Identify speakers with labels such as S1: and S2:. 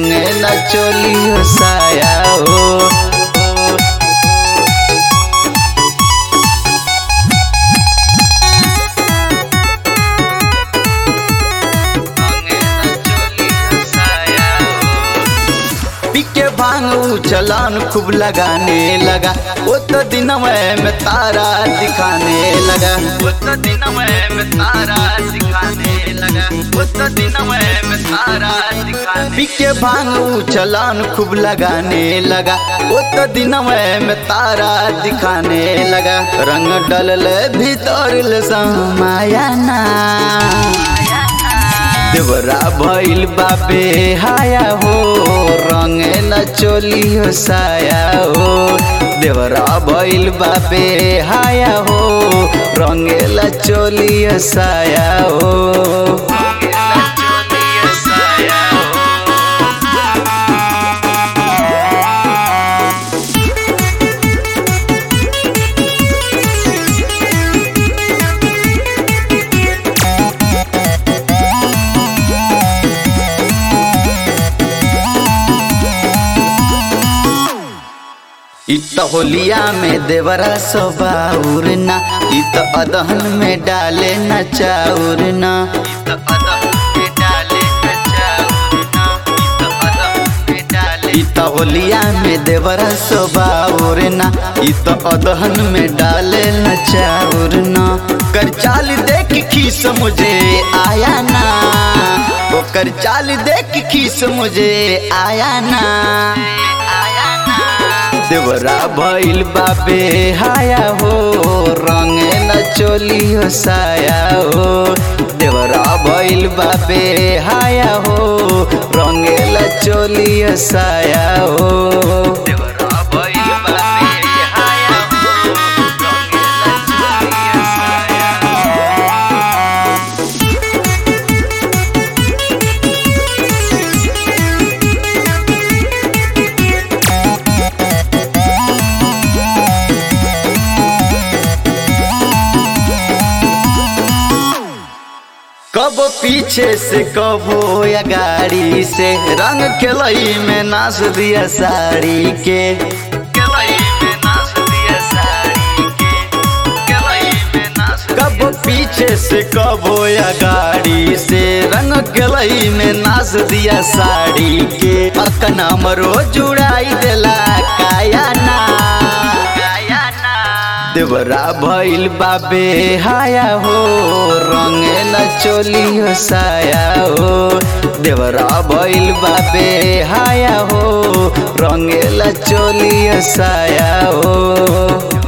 S1: रंगेला चोली हो साया हो पिके भांगू चलान खूब लगाने लगा वो तो दिन में तारा दिखाने लगा वो तो दिन में तारा दिखाने लगा वो तो दिन में तारा दिखाने पिके भांगू चलान खूब लगाने लगा वो तो दिन में तारा दिखाने लगा रंग डलल भीतर ले समाया ना देवरा भइल बाबे हाया हो रंगेला चोली हो साया हो देवरा भइल बाबे हाया हो रंगेला चोली हो साया हो इत होलिया में देवरा सोबाउर ना इत अदहन में डाले न चाउर ना इत होलिया में देवरा सोबाउर ना इत अदहन में डाले न चाउर ना कर चाल देख खीस मुझे आया ना ओकर चाल देख खीस मुझे आया ना देवरा भइल बाबे हाया हो रंगेला चोली हो साया हो देवरा भइल बाबे हाया हो रंगेला चोली हो साया हो देवरा भइल बाबे हाया हो रंगेला चोली हो साया कब पीछे से कबो या गाड़ी से रंग खेलई में नाच दिया साड़ी के कब पीछे से कबो या गाड़ी से रंग गलई में नाच दिया साड़ी के अकना मरो जुड़ाई देला काया ना देवरा भइल बाबे हाया हो रंगेला चोली हो साया हो देवरा भइल बाबे हाया हो रंगेला चोली हो साया हो